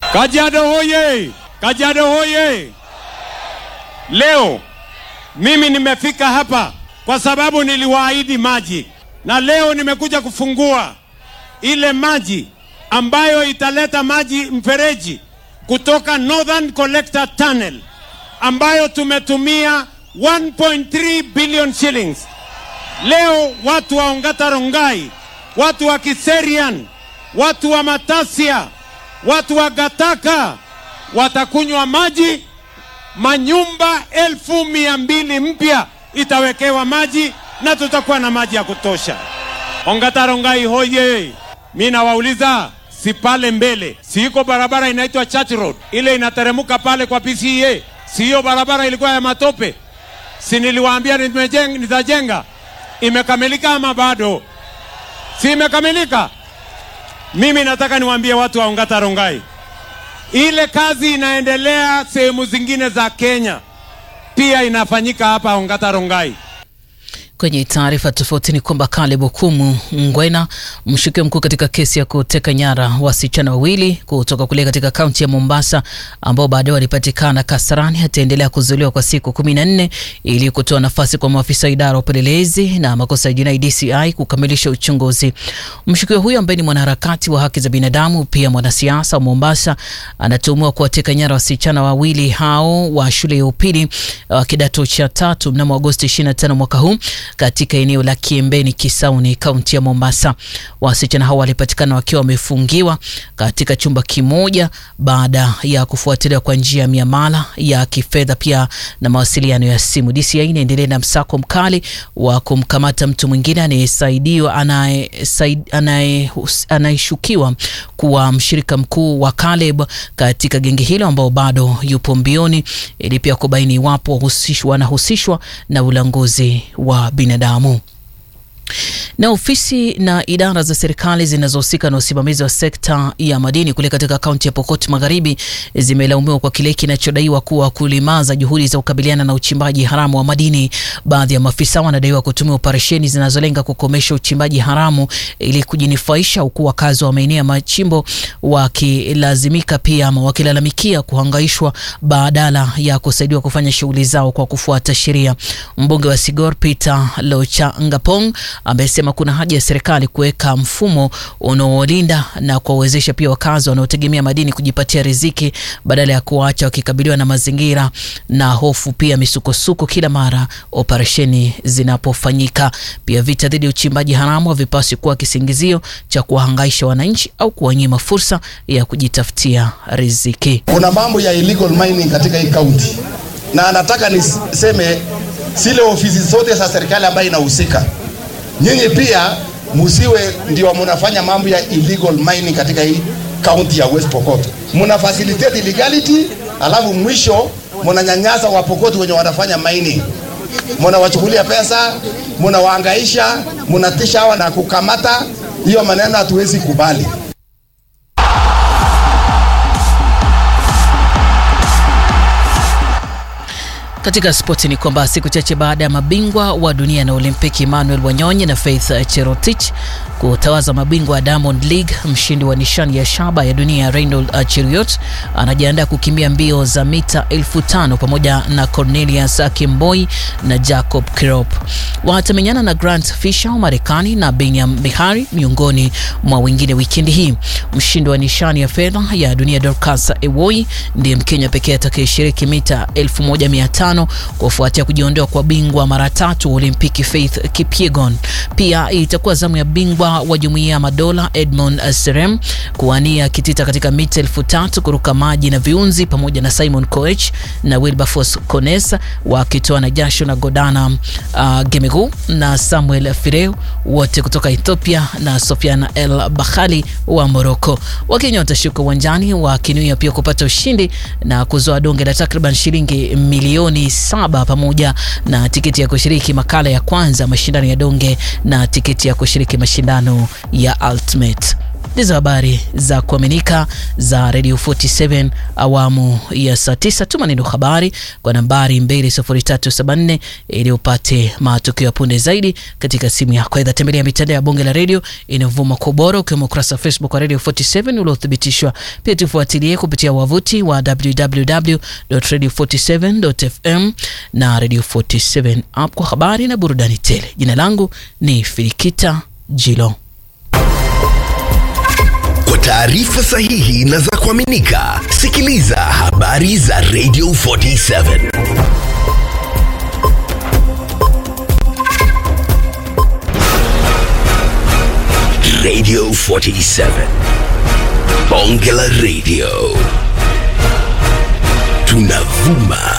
Kajiado hoye! Kajiado hoye! Leo mimi nimefika hapa kwa sababu niliwaahidi maji, na leo nimekuja kufungua ile maji ambayo italeta maji mfereji kutoka Northern Collector Tunnel ambayo tumetumia 1.3 billion shillings. Leo watu wa Ongata Rongai, watu wa Kiserian, watu wa Matasia, watu wa Gataka watakunywa maji. Manyumba elfu mia mbili mpya itawekewa maji na tutakuwa na maji ya kutosha. Ongata Rongai hoye! Mi nawauliza, si pale mbele, si iko barabara inaitwa Church Road, ile inateremuka pale kwa PCA, si hiyo barabara ilikuwa ya matope? Si niliwaambia nimejenga, nitajenga? Imekamilika ama bado? Si imekamilika? Mimi nataka niwaambie watu wa Ongata Rongai, ile kazi inaendelea sehemu zingine za Kenya, pia inafanyika hapa Ongata Rongai. Kwenye taarifa tofauti ni kwamba Caleb Okumu Ngwena, mshukiwa mkuu katika kesi ya kuteka nyara wasichana wawili kutoka kule katika kaunti ya Mombasa ambao baadaye walipatikana Kasarani, ataendelea kuzuiliwa kwa siku kumi na nne ili kutoa nafasi kwa maafisa wa idara ya upelelezi na makosa ya jinai DCI kukamilisha uchunguzi. Mshukiwa huyo ambaye ni mwanaharakati wa haki za binadamu, pia mwanasiasa wa Mombasa, anatuhumiwa kuwateka nyara wasichana wawili hao wa shule ya upili wa kidato cha tatu mnamo Agosti 25 mwaka huu katika eneo la Kiembeni Kisauni, kaunti ya Mombasa. Wasichana hao walipatikana wakiwa wamefungiwa katika chumba kimoja baada ya kufuatilia kwa njia ya miamala ya kifedha pia na mawasiliano ya simu. DCI inaendelea na msako mkali wa kumkamata mtu mwingine anayesaidiwa anayeshukiwa kuwa mshirika mkuu wa Caleb katika genge hilo ambao bado yupo mbioni ili pia kubaini iwapo wanahusishwa na ulanguzi wa binadamu na ofisi na idara za serikali zinazohusika na usimamizi wa sekta ya madini kule katika kaunti ya Pokot Magharibi zimelaumiwa kwa kile kinachodaiwa kuwa kulimaza juhudi za kukabiliana na uchimbaji haramu wa madini. Baadhi ya maafisa wanadaiwa kutumia operesheni zinazolenga kukomesha uchimbaji haramu ili kujinufaisha, huku wakazi wa maeneo ya machimbo wakilazimika pia ama wakilalamikia kuhangaishwa badala ya kusaidiwa kufanya shughuli zao kwa kufuata sheria. Mbunge wa Sigor Peter Lochangapong amesema kuna haja ya serikali kuweka mfumo unaolinda na kuwawezesha pia wakazi wanaotegemea madini kujipatia riziki badala ya kuacha wakikabiliwa na mazingira na hofu pia misukosuko kila mara operesheni zinapofanyika. Pia vita dhidi ya uchimbaji haramu havipaswi kuwa kisingizio cha kuwahangaisha wananchi au kuwanyima fursa ya kujitafutia riziki. Kuna mambo ya illegal mining katika hii kaunti, na nataka niseme zile ofisi zote za serikali ambayo inahusika nyinyi pia musiwe ndio mnafanya mambo ya illegal mining katika hii kaunti ya West Pokot. Muna facilitate illegality, alafu mwisho mnanyanyasa Wapokot wenye wanafanya mining, mnawachukulia pesa, mnawahangaisha, mnatisha hawa na kukamata. Hiyo maneno hatuwezi kubali. Katika spoti ni kwamba siku chache baada ya mabingwa wa dunia na Olimpiki Emmanuel Wanyonyi na Faith Cherotich kutawaza mabingwa wa Diamond League, mshindi wa nishani ya shaba ya dunia Reynold Cheruiyot anajiandaa kukimbia mbio za mita elfu tano pamoja na Cornelius Kimboi na Jacob Kirop. Watamenyana na Grant Fisher wa Marekani na Benyam Bihari miongoni mwa wengine wikendi hii. Mshindi wa nishani ya fedha ya dunia Dorcas Ewoi ndiye Mkenya pekee atakayeshiriki mita 1500 kufuatia kujiondoa kwa bingwa mara tatu Olimpiki Faith Kipyegon. Pia itakuwa zamu ya bingwa wa jumuiya ya madola Edmond Serem kuwania kitita katika mita elfu tatu kuruka maji na viunzi pamoja na Simon Koech na Wilberforce Kones wakitoa na jasho na Godana uh, Gemegu na Samuel Fireu wote kutoka Ethiopia na Sofiana El Bakhali wa Morocco. Wakenya watashuka uwanjani wakinuia pia kupata ushindi na kuzoa donge la takriban shilingi milioni saba pamoja na tiketi ya kushiriki makala ya kwanza mashindano ya donge na tiketi ya kushiriki mashindano ya Ultimate ndizo habari za kuaminika za Radio 47 awamu ya saa 9. Tuma neno habari kwa nambari 20374 ili upate matukio ya punde zaidi katika simu yako. Aidha, tembelea mitandao ya bonge la redio inayovuma kwa ubora ukiwemo ukurasa wa Facebook wa Radio 47 uliothibitishwa. Pia tufuatilie kupitia wavuti wa www.radio47.fm na Radio 47 app kwa habari na burudani tele. Jina langu ni Filikita Jilo. Kwa taarifa sahihi na za kuaminika, sikiliza habari za Radio 47. Radio 47. Bonge la Radio. Tunavuma